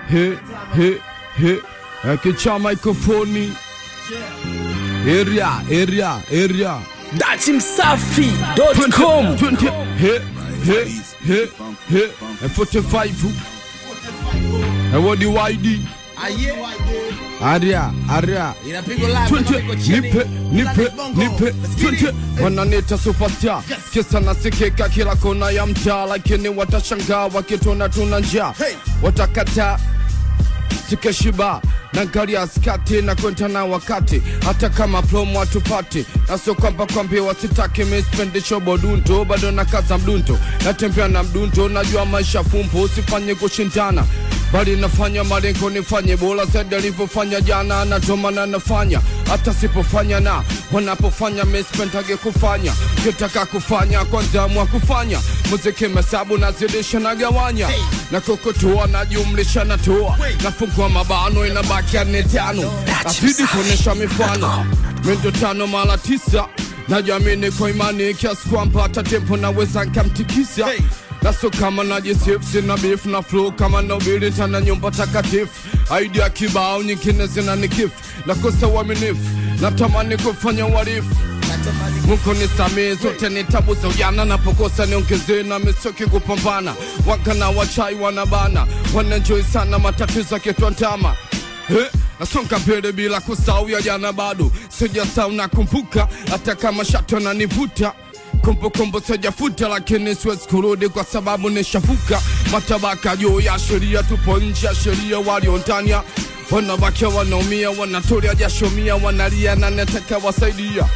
he he he akicha mikrofoni area area area datimsafi.com 20 he he he he 45 ewodi wide area area Inapigwa live Twente, kama iko chini. nipe nipe Planet Bongo. nipe Let's get it. twente wananita superstar kisa nasikika kila kona ya mtaa lakini watashangaa wakitona tuna njaa Hey. watakata sikeshiba na gari ya skati na kwenda na wakati hata kama promo hatupati na sio kwamba kwambia wasitaki mispendisho bodunto bado na kaza mdunto natembea na mdunto najua maisha fumbo usifanye kushindana bali nafanya malengo nifanye bora zaidi alivyofanya jana natomana nafanya hata sipofanya na wanapofanya mispendage kufanya kitaka kufanya kwanza mwa kufanya muziki mesabu nazidisha nagawanya na kukutua najumlisha natoa nafungua mabano inabakia ni tano nazidi kuonyesha mifano mindo tano mara tisa najamini kwa imani kiasi kwamba hata tempo naweza nkamtikisa Hey. naso kama najisif sina beef na flow kama nobili tana nyumba takatifu idea kibao nyingine zina nikifu nakosa uaminifu natamani kufanya uhalifu Mungu nisamee zote ni tabu za ujana napokosa niongezee na misoki kupambana wakana wachai wanabana wanenjoi sana matatizo yakitwantama Eh, nasonga mbele bila kusahau ya jana bado sijasahau nakumbuka hata kama shato nanivuta kumbukumbu sijafuta lakini siwezi kurudi kwa sababu nishavuka matabaka juu ya sheria tupo nje ya sheria walio ndani ya wanawake wanaumia wanatoria jashomia wanalia na nataka wasaidia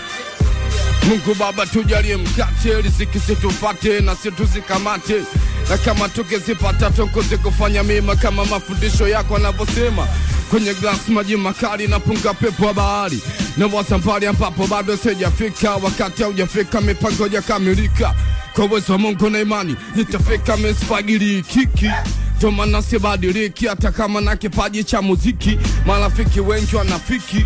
Mungu Baba tujalie mkate, riziki situfate na situzikamate, na kama tukizipata tukuze kufanya mema kama mafundisho yako yanavyosema. Kwenye glasi maji makali na punga pepo wa bahari na wasambari ambapo bado sijafika, wakati haujafika, mipango jakamilika. Kwa uwezo wa Mungu na imani nitafika, misfagili kiki tomana sibadiliki, hata kama na kipaji cha muziki, marafiki wengi wanafiki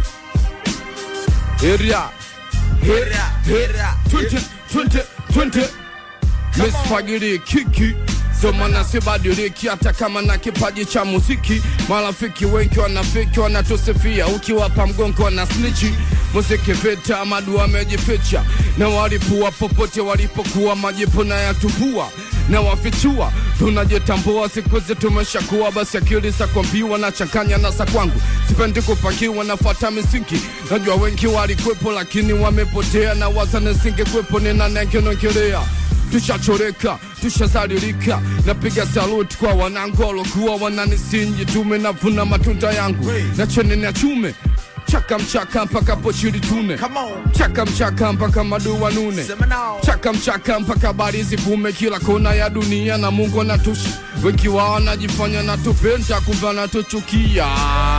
area Hera, hera, Twente, twente, twente Misfagiri kiki Somana sibadiliki hata kama na kipaji cha muziki marafiki wengi wanafiki wanatusifia ukiwapa mgongo wana snichi muziki vita madu wamejificha na walipua popote walipokuwa majipu na yatubua na wafichua tunajitambua siku hizi tumeshakuwa basi akili za kuambiwa na changanya na za kwangu sipendi kupakiwa nafata misingi najua wengi walikwepo lakini wamepotea na waza nisingekwepo ninanengenongelea tushachoreka tushazalilika napiga saluti kwa wanangu walokuwa wananisinji tume navuna matunda yangu na chene na chume chaka mchaka mpaka pochili tune Come on. chaka mchaka mpaka madua nune Sema now. chaka mchaka mpaka habari zivume kila kona ya dunia na mungu anatushi wengi wao wanajifanya natupenda kumbe anatuchukia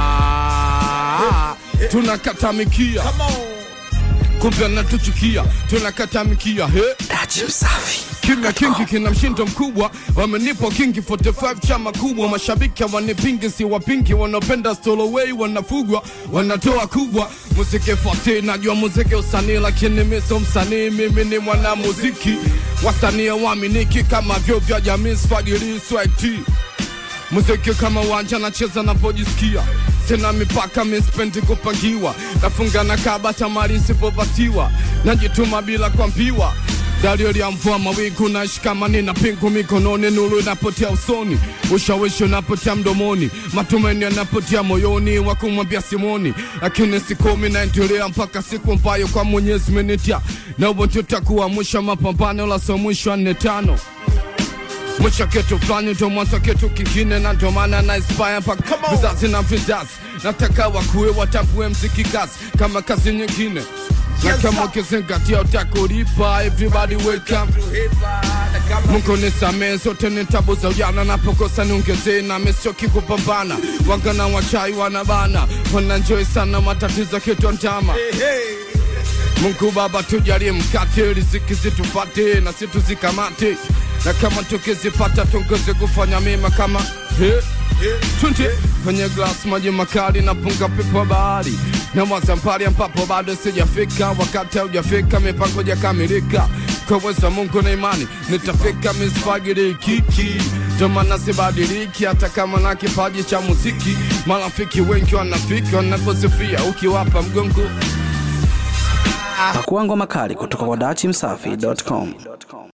tunakatamikia Come on. kumbe anatuchukia tunakatamikia he datimsafi kimya kingi kina mshindo mkubwa wamenipa kingi 45 chama kubwa mashabiki wanipingi si wapingi wanaopenda stoloway wanafugwa wanatoa kubwa muziki fasi najua muziki usanii lakini miso msanii mimi ni mwana muziki wasanii waaminiki kama vyo vya jamii sfagili swagti muziki kama uwanja nacheza napojisikia sina mipaka mispendi kupangiwa nafunga na kaba tamari sipopasiwa najituma bila kuambiwa dalio ya mvua mawingu nashikamani na pingu mikononi nuru inapotea usoni ushawishi unapotea mdomoni matumaini yanapotea moyoni wa kumwambia simoni lakini sikomi naendelea mpaka siku ambayo kwa mwenyezi menitia na ubo tutakuwa mwisho wa mapambano la so mwisho wa nne tano mwisho kitu fulani ndo mwanzo kitu kingine na ndo maana na inspire mpaka Come on. vizazi na vizazi nataka wakuwe watambue mziki kazi kama kazi nyingine na Yes, kama sir. ukizingatia utakulipa everybody welcome Hera, na kama- Mungu nisamee zote ni tabu za ujana napokosa niongezee na misioki kupambana wagana wachai wanabana wananjoi sana matatizo kitu njama Hey, hey. Mungu Baba tujalie mkate, riziki zitufate na situzikamate, na kama tukizipata tuongeze kufanya mema kama he, Twende kwenye glass maji makali na punga pepo wa bahari na wazampari ambapo bado sijafika, wakati haujafika, mipango jakamilika kwa uwezo wa Mungu na imani nitafika, misfagiri kiki ndio maana sibadiliki hata kama na kipaji cha muziki marafiki wengi wanafiki wanaposifia ukiwapa mgongo Pakua ngoma kali kutoka kwa dachimsafi.com.